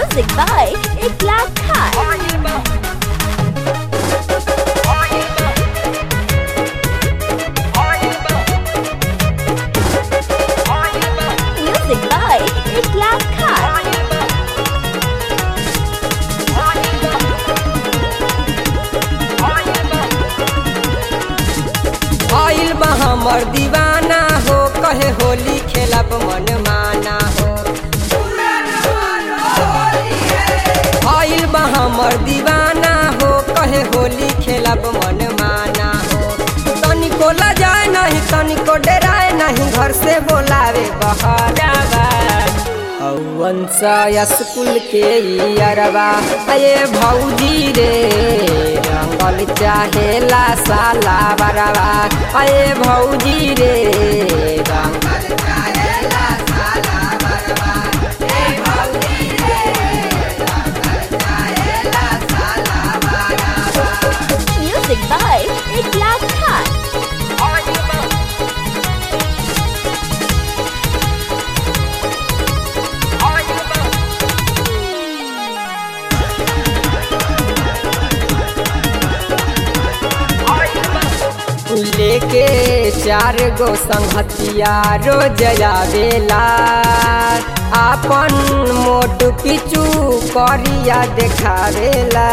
Music by Iklas Khan. Music by Iklas Khan. आइल बा हमर दीवाना हो कहे होली खेलब मन माना हो आइल बा हमर दीवाना हो कहे होली खेलब मन माना हो तनिको लजाए नहीं तनिको डराए नहीं घर से बोलावे बहरावा हौवंसा स्कूल के ई अरबा अये भौजी रे रंगल चाहेला साला बरवा अये भौजी रे रंगल चाहेला साला बरवा ए भौजी रे रंगल चाहेला साला बरवा Music by Iklas Khan. लेके चार गो संगतिया रोज आवेला आपन मोट पिचू करिया देखावेला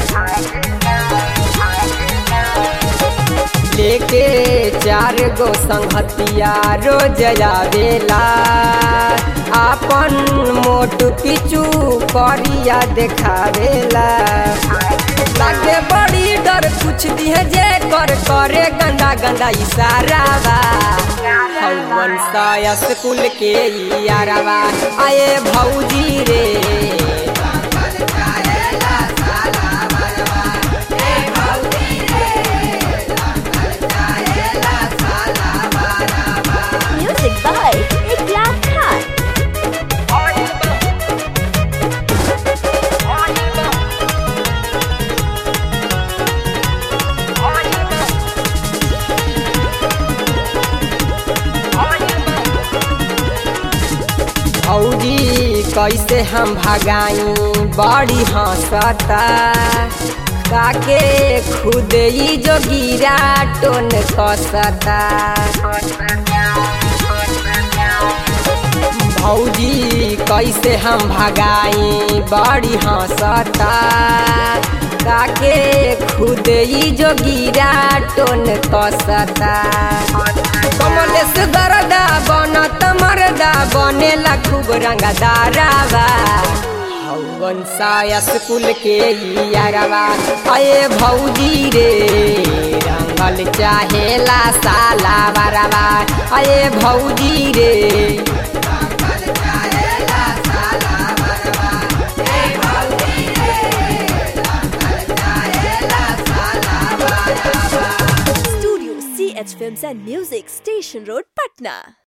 लेके चार गो संगतिया रोज आवेला आपन मोट पिचू करिया देखावेला लागे बड़ी डर कुछ दिहे जे कर करे गंदा गंदा इशारा बा हवन सा स्कूल के यारवा आए भौजी रे Music by Iklas Khan. भौजी कैसे हम भगाई बड़ी हंसता काके खुद ही जो गिरा टोन कसता भौजी कैसे हम भगाई बड़ी हंसता काके खुद ही जो गिरा टोन कसता कमलेश गरदा बनत मरदा बनेला खूब रंगदारावा हौवन सा स्कूल के ई यारवा अये भौजी रे रंगल चाहेला साला बरवा अये भौजी रे Studio CH Films and Music, Station Road, Patna.